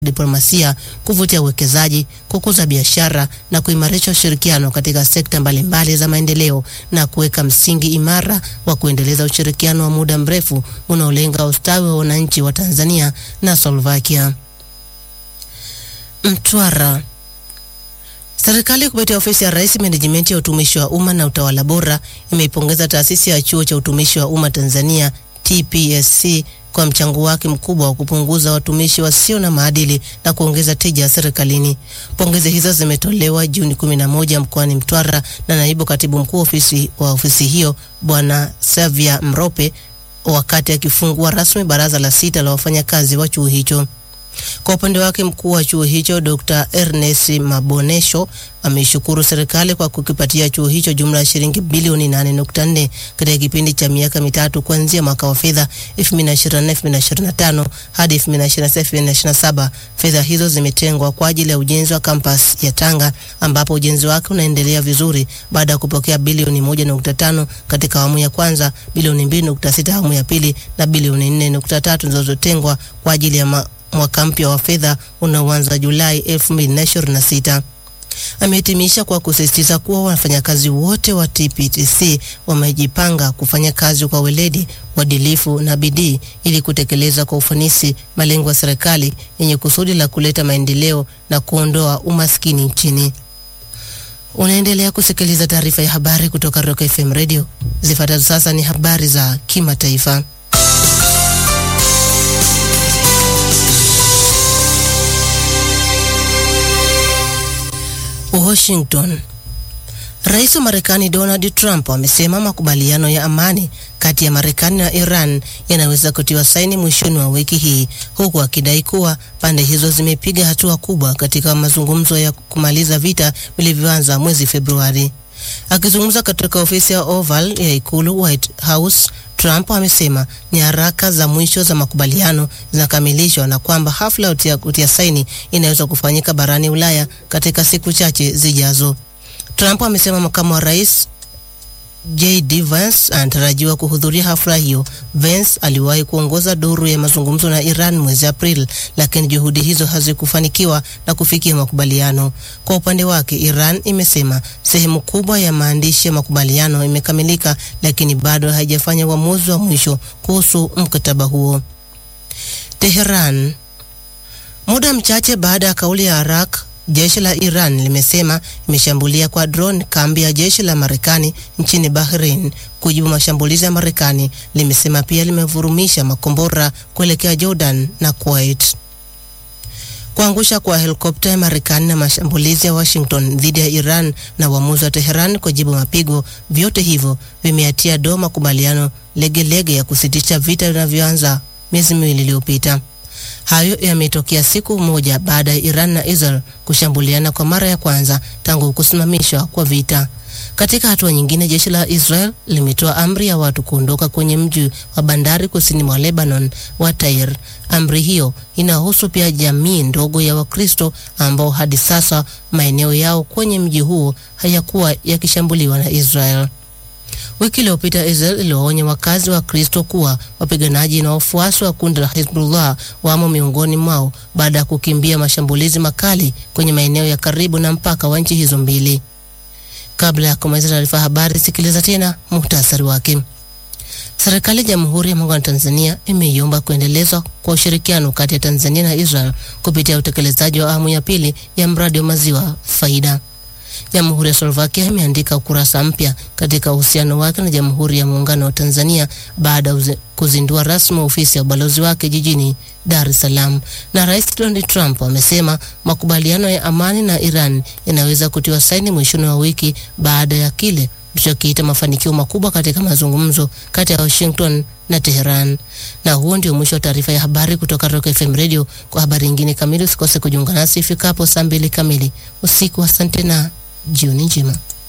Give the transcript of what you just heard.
diplomasia, kuvutia uwekezaji, kukuza biashara na kuimarisha ushirikiano katika sekta mbalimbali za maendeleo na kuweka msingi imara wa kuendeleza ushirikiano wa muda mrefu unaolenga ustawi wa wananchi wa Tanzania na Slovakia. Mtwara. Serikali kupitia ofisi ya Rais menejimenti ya utumishi wa umma na utawala bora imeipongeza taasisi ya chuo cha utumishi wa umma Tanzania TPSC kwa mchango wake mkubwa wa kupunguza watumishi wasio na maadili na kuongeza tija serikalini. Pongezi hizo zimetolewa Juni 11 mkoani Mtwara na naibu katibu mkuu ofisi wa ofisi hiyo Bwana Savia Mrope wakati akifungua rasmi baraza la sita la wafanyakazi wa chuo hicho. Kwa upande wake mkuu wa chuo hicho Dr. Ernest Mabonesho ameishukuru serikali kwa kukipatia chuo hicho jumla ya shilingi bilioni 8.4 katika kipindi cha miaka mitatu kuanzia mwaka wa fedha 2024-2025 hadi 2026-2027. Fedha hizo zimetengwa kwa ajili ya ujenzi wa kampas ya Tanga ambapo ujenzi wake unaendelea vizuri baada ya kupokea bilioni 1.5 katika awamu ya kwanza, bilioni 2.6 awamu ya pili na bilioni 4.3 zinazotengwa kwa ajili ya ma mwaka mpya wa fedha unaoanza Julai 2026. Amehitimisha kwa kusisitiza kuwa wafanyakazi wote wa TPTC wamejipanga kufanya kazi kwa weledi, uadilifu na bidii ili kutekeleza kwa ufanisi malengo ya serikali yenye kusudi la kuleta maendeleo na kuondoa umaskini nchini. Unaendelea kusikiliza taarifa ya habari kutoka Rock FM Radio. Zifuatazo sasa ni habari za kimataifa. Washington. Rais wa Marekani Donald Trump amesema makubaliano ya amani kati ya Marekani na Iran yanaweza kutiwa saini mwishoni wa wiki hii, huku akidai kuwa pande hizo zimepiga hatua kubwa katika mazungumzo ya kumaliza vita vilivyoanza mwezi Februari. Akizungumza katika ofisi ya Oval ya ikulu White House, Trump amesema ni haraka za mwisho za makubaliano zinakamilishwa na kwamba hafla ya kutia saini inaweza kufanyika barani Ulaya katika siku chache zijazo. Trump amesema makamu wa rais JD Vance anatarajiwa kuhudhuria hafla hiyo. Vance aliwahi kuongoza duru ya mazungumzo na Iran mwezi Aprili, lakini juhudi hizo hazikufanikiwa na kufikia makubaliano. Kwa upande wake, Iran imesema sehemu kubwa ya maandishi ya makubaliano imekamilika, lakini bado haijafanya uamuzi wa mwisho kuhusu mkataba huo. Teheran. Muda mchache baada ya kauli ya Iraq Jeshi la Iran limesema imeshambulia kwa drone kambi ya jeshi la Marekani nchini Bahrain kujibu mashambulizi ya Marekani. Limesema pia limevurumisha makombora kuelekea Jordan na Kuwait. Kuangusha kwa helikopta ya Marekani na mashambulizi ya Washington dhidi ya Iran na uamuzi wa Teheran kujibu mapigo, vyote hivyo vimeatia doa makubaliano legelege ya kusitisha vita vinavyoanza miezi miwili iliyopita. Hayo yametokea siku moja baada ya Iran na Israel kushambuliana kwa mara ya kwanza tangu kusimamishwa kwa vita. Katika hatua nyingine, jeshi la Israel limetoa amri ya watu kuondoka kwenye mji wa bandari kusini mwa Lebanon wa Tair. Amri hiyo inahusu pia jamii ndogo ya Wakristo ambao hadi sasa maeneo yao kwenye mji huo hayakuwa yakishambuliwa na Israel. Wiki iliyopita Israel iliwaonya wakazi wa Kristo kuwa wapiganaji na wafuasi wa kundi la Hezbollah wamo miongoni mwao baada ya kukimbia mashambulizi makali kwenye maeneo ya karibu na mpaka wa nchi hizo mbili. Kabla ya kumaliza taarifa ya habari, sikiliza tena muhtasari wake. Serikali ya Jamhuri ya Muungano wa Tanzania imeiomba kuendelezwa kwa ushirikiano kati ya Tanzania na Israel kupitia utekelezaji wa awamu ya pili ya mradi wa maziwa Faida. Jamhuri ya Slovakia imeandika ukurasa mpya katika uhusiano wake na Jamhuri ya Muungano wa Tanzania baada ya kuzindua rasmi ofisi ya ubalozi wake jijini Dar es Salaam. Na Rais Donald Trump amesema makubaliano ya amani na Iran yanaweza kutiwa saini mwishoni wa wiki baada ya kile tulichokiita mafanikio makubwa katika mazungumzo kati ya Washington na Teheran. Na huo ndio mwisho wa taarifa ya habari kutoka Rock FM Radio. Kwa habari nyingine kamili usikose kujiunga nasi ifikapo saa mbili kamili usiku. Asante na jioni njema.